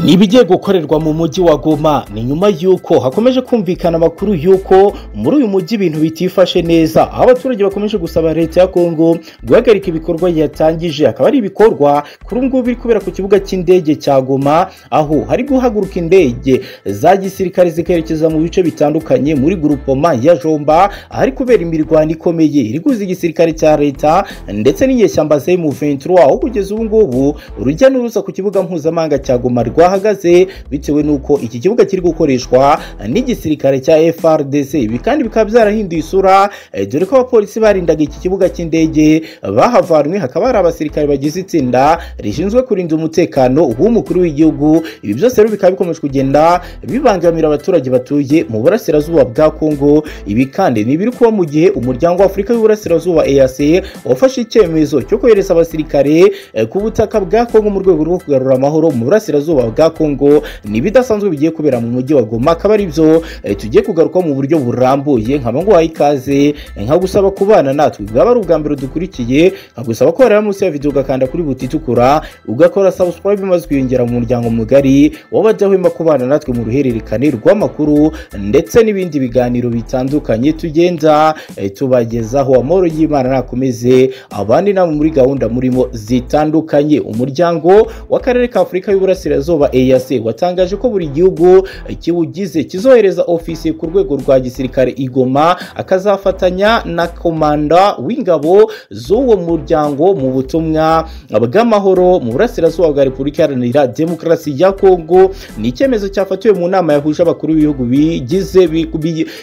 ni ibigiye gukorerwa mu mujyi wa goma ni nyuma y'uko hakomeje kumvikana amakuru y'uko muri uyu mujyi ibintu bitifashe neza aho abaturage bakomeje gusaba leta ya kongo guhagarika ibikorwa yatangije akaba ari ibikorwa kuri ubu ngubu biri kubera ku kibuga cy'indege cya goma aho hari guhaguruka indege za gisirikare zikerekeza mu bice bitandukanye muri gurupoma ya jomba ahari kubera imirwano ikomeye iri guza igisirikare cya leta ndetse n'inyeshyamba zemu ventura aho kugeza ubu ngubu urujya n'uruza ku kibuga mpuzamahanga cya goma rwa bahagaze bitewe n'uko iki kibuga kiri gukoreshwa n'igisirikare cya FRDC ibi kandi bikaba byarahinduye isura eh, dore ko abapolisi barindaga iki kibuga cy'indege bahavanwe hakaba hari abasirikare bagize itsinda rishinzwe kurinda umutekano w'umukuru w'igihugu ibi byose rero bikaba bikomeje kugenda bibangamira abaturage batuye mu burasirazuba bwa Kongo ibi kandi ni ibiri kuba mu gihe umuryango wa Afurika y'uburasirazuba EAC wafashe icyemezo cyo kohereza abasirikare eh, ku butaka bwa Kongo mu rwego rwo kugarura amahoro mu burasirazuba bwa kongo ni ibidasanzwe bigiye kubera mu mujyi wa goma akaba ari byo tugiye kugarukaho mu buryo burambuye nkaba nguhaye ikaze nka gusaba kubana natwe bwaba ari ubwa mbere dukurikiye nkagusaba ko wareba munsi ya videwo ugakanda kuri buti itukura ugakora subscribe maze ukiyongera mu muryango mugari w'abadahwema kubana natwe mu ruhererekane rw'amakuru ndetse n'ibindi biganiro bitandukanye tugenda tubagezaho amahoro y'imana nakomeze abandi namwe muri gahunda murimo zitandukanye umuryango w'akarere ka afurika y'uburasirazuba izuba EAC watangaje ko buri gihugu kiwugize kizohereza ofisiye ku rwego rwa gisirikare igoma akazafatanya na komanda w'ingabo z'uwo muryango mu butumwa bw'amahoro mu burasirazuba bwa repubulika iharanira demokarasi ya kongo ni icyemezo cyafatiwe mu nama yahuje abakuru b'ibihugu bigize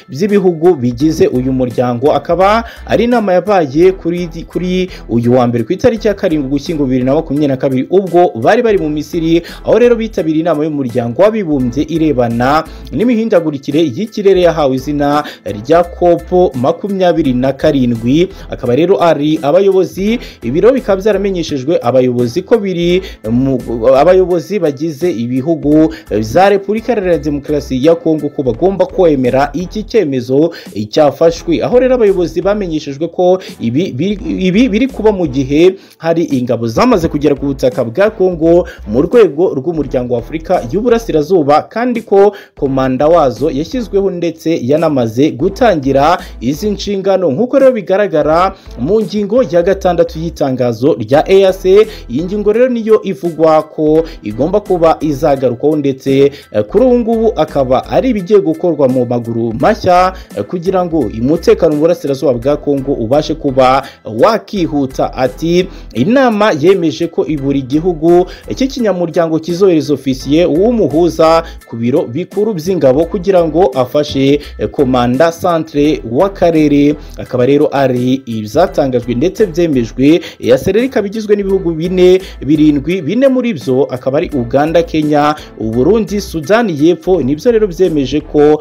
by'ibihugu bigize uyu muryango akaba ari inama yabaye kuri kuri uyu wa mbere ku itariki ya karindwi ugushyingo bibiri na makumyabiri na kabiri ubwo bari bari mu misiri aho rero bitabiriye inama y'umuryango w'abibumbye irebana n'imihindagurikire y'ikirere yahawe izina rya kopo makumyabiri na karindwi akaba rero ari abayobozi ibiro bikaba byaramenyeshejwe abayobozi ko biri mu- abayobozi bagize ibihugu za repubulika iharanira demokarasi ya kongo ko bagomba kwemera iki cyemezo cyafashwe aho rero abayobozi bamenyeshejwe ko ibi biri- ibi biri kuba mu gihe hari ingabo zamaze kugera ku butaka bwa kongo mu rwego rw'umuryango wa afurika y'uburasirazuba kandi ko komanda wazo yashyizweho ndetse yanamaze gutangira izi nshingano nk'uko rero bigaragara mu ngingo ya gatandatu y'itangazo rya EAC iyi ngingo rero niyo ivugwa ko igomba kuba izagarukwaho ndetse eh, kuri ubu ngubu akaba ari ibigiye gukorwa mu maguru mashya eh, kugira ngo umutekano mu burasirazuba bwa Kongo ubashe kuba wakihuta ati inama yemeje ko buri gihugu iki kinyamuryango kizohereza ofisiye w'umuhuza ku biro bikuru by'ingabo kugira ngo afashe eh, komanda santre w'akarere akaba rero ari ibyatangajwe ndetse byemejwe ya sereri ikaba igizwe n'ibihugu bine birindwi bine muri byo akaba ari uganda kenya uburundi sudani y'epfo nibyo rero byemeje ko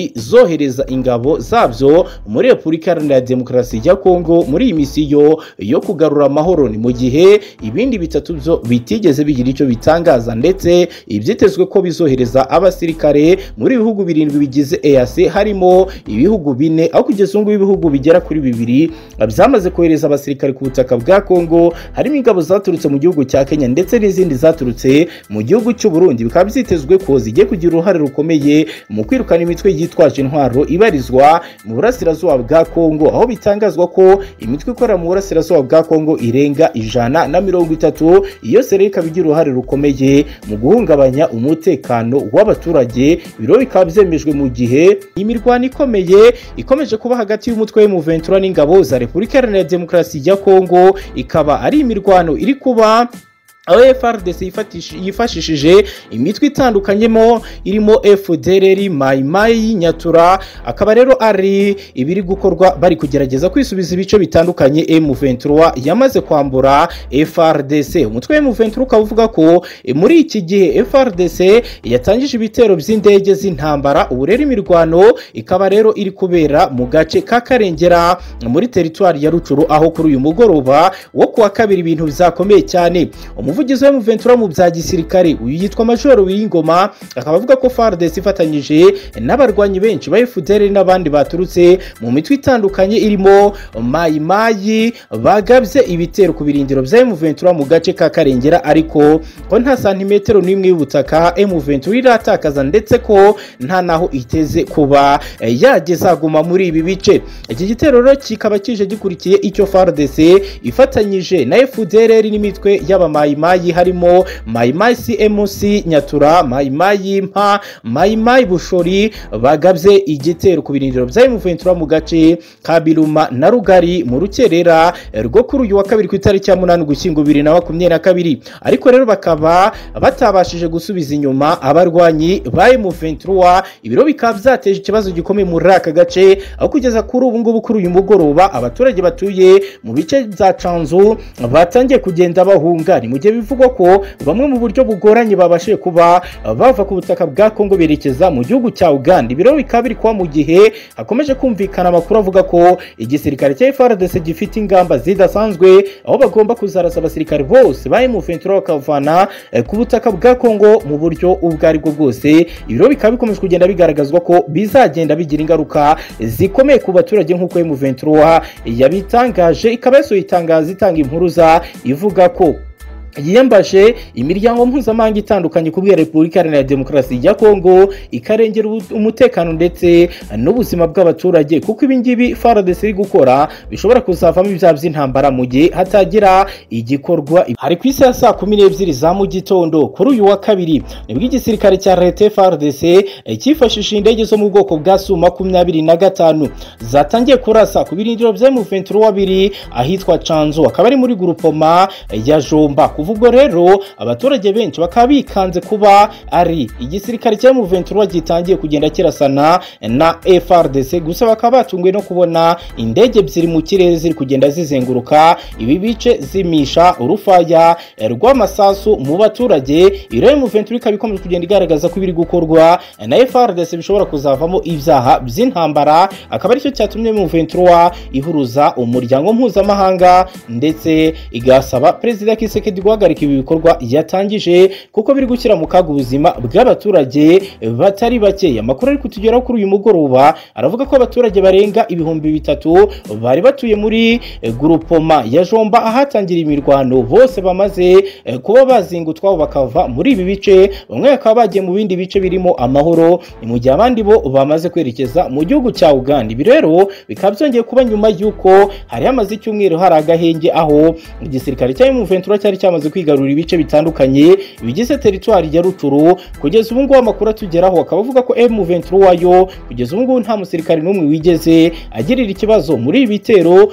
bizohereza ingabo zabyo muri repubulika iharanira demokarasi ya kongo muri iyi misiyo yo kugarura amahoro ni mu gihe ibindi bitatu byo bitigeze bigira icyo bitangaza ndetse ibyitezwe ko bizohereza abasirikare muri ibihugu birindwi bigize EAC harimo ibihugu bine aho kugeza ubu ngubu ibihugu bigera kuri bibiri byamaze kohereza abasirikare ku butaka bwa Kongo harimo ingabo zaturutse mu gihugu cya Kenya ndetse n'izindi zaturutse mu gihugu cy'u Burundi bikaba byitezwe ko zigiye kugira uruhare rukomeye mu kwirukana imitwe yitwaje intwaro ibarizwa mu burasirazuba bwa Kongo aho bitangazwa ko imitwe ikorera mu burasirazuba bwa Kongo irenga ijana na mirongo itatu iyo seri ikaba igira uruhare rukomeye mu guhungabanya umutekano w'abaturage biro bikaba byemejwe mu gihe imirwano ikomeye ikomeje kuba hagati y'umutwe w'umuventura n'ingabo za repubulika iharanira demokarasi ya kongo ikaba ari imirwano iri kuba aho FRDC yifatish- yifashishije imitwe itandukanyemo irimo FDLR, Mai Mai, Nyatura akaba rero ari ibiri gukorwa bari kugerageza kwisubiza ibice bitandukanye M23 yamaze kwambura FRDC umutwe wa M23 ukaba uvuga ko eh, muri iki gihe FRDC yatangije ibitero by'indege z'intambara ubu rero imirwano ikaba rero iri kubera mu gace ka Karengera muri teritwari ya Rucuru aho kuri uyu mugoroba wo kuwa kabiri ibintu byakomeye cyane umuvugizi umuvugizi wa Ventura mu bya gisirikare uyu yitwa Majoro Wiyingoma akaba avuga ko FARDC ifatanyije n'abarwanyi benshi ba FDLR n'abandi baturutse mu mitwe itandukanye irimo Mayi Mayi bagabye ibitero ku birindiro bya Ventura mu gace ka Karengera ariko ko nta santimetero n'imwe y'ubutaka Ventura iratakaza ndetse ko nta naho iteze kuba eh, yagezaguma muri ibi bice iki gitero rero kikaba kije gikurikiye icyo FARDC ifatanyije na FDLR n'imitwe y'abamayimayi harimo Mayimayi CMC Nyatura Mayimayi Mpa Mayimayi Bushori bagabye igitero ku birindiro bya Ventura mu gace ka Biruma na Rugari mu rukerera eh, rwo kuri uyu wa kabiri ku itariki ya 8 Ugushyingo 2022 ariko rero bakaba batabashije gusubiza inyuma abarwanyi ba M23 ibiro bikaba byateje ikibazo gikomeye muri aka gace aho kugeza kuri ubu ngubu kuri uyu mugoroba abaturage batuye mu bice bya Canzu batangiye kugenda bahunga ni mu gihe bivugwa ko bamwe mu buryo bugoranye babashije kuba bava ku butaka bwa Kongo berekeza mu gihugu cya Uganda ibiro bikaba biri kuba mu gihe hakomeje kumvikana amakuru avuga ko igisirikare cya FARDC gifite ingamba zidasanzwe aho bagomba kuzarasa abasirikare bose ba M23 bakavana eh, ku butaka bwa Kongo mu buryo ubwo ari bwo bwose ibiro bikaba bikomeje kugenda bigaragazwa ko bizagenda bigira ingaruka zikomeye ku baturage nk'uko M23 yabitangaje ikaba yasohoye itangazo itanga impuruza ivuga ko yiyambaje imiryango mpuzamahanga itandukanye kubwira repubulika iharanira demokarasi ya kongo ikarengera ubu- umutekano ndetse n'ubuzima bw'abaturage kuko ibi ngibi faradesi iri gukora bishobora kuzavamo ibyaha by'intambara mu gihe hatagira igikorwa hari ku isi ya saa kumi n'ebyiri za mu gitondo kuri uyu wa kabiri nibwo igisirikare cya leta faradesi cyifashishije indege zo mu bwoko bwa su makumyabiri na gatanu zatangiye kurasa ku birindiro bya muventura wabiri ahitwa canzu akaba ari muri gurupoma ya jomba kuva ubwo rero abaturage benshi bakaba bikanze kuba ari igisirikare cya muventura gitangiye kugenda kirasana na frdc gusa bakaba batunguwe no kubona indege ebyiri mu kirere ziri kugenda zizenguruka ibi bice zimisha urufaya rw'amasasu mu baturage iriya muventura ikaba ikomeje kugenda igaragaza ko ibiri gukorwa na frdc bishobora kuzavamo ibyaha by'intambara akaba aricyo cyatumye muventura ihuruza umuryango mpuzamahanga ndetse igasaba perezida kisekedi guhagarika ibi bikorwa yatangije kuko biri gushyira mu kaga ubuzima bw'abaturage batari bakeya amakuru ari kutugeraho kuri uyu mugoroba aravuga ko abaturage barenga ibihumbi bitatu bari batuye muri eh, gurupoma ya jomba ahatangira imirwano bose bamaze eh, kuba bazingutwaho bakava muri ibi bice bamwe bakaba bagiye mu bindi bice birimo amahoro ni mu gihe abandi bo bamaze kwerekeza mu gihugu cya uganda ibi rero bikaba byongeye kuba nyuma y'uko hari hamaze icyumweru hari agahenge aho igisirikare cya M23 cyari cyamaze kwigarurira ibice bitandukanye bigize teritwari ya Ruturu kugeza ubu ngubu amakuru atugeraho akaba avuga ko M23 yo kugeza ubu ngubu nta musirikare n'umwe wigeze agirira ikibazo muri ibi bitero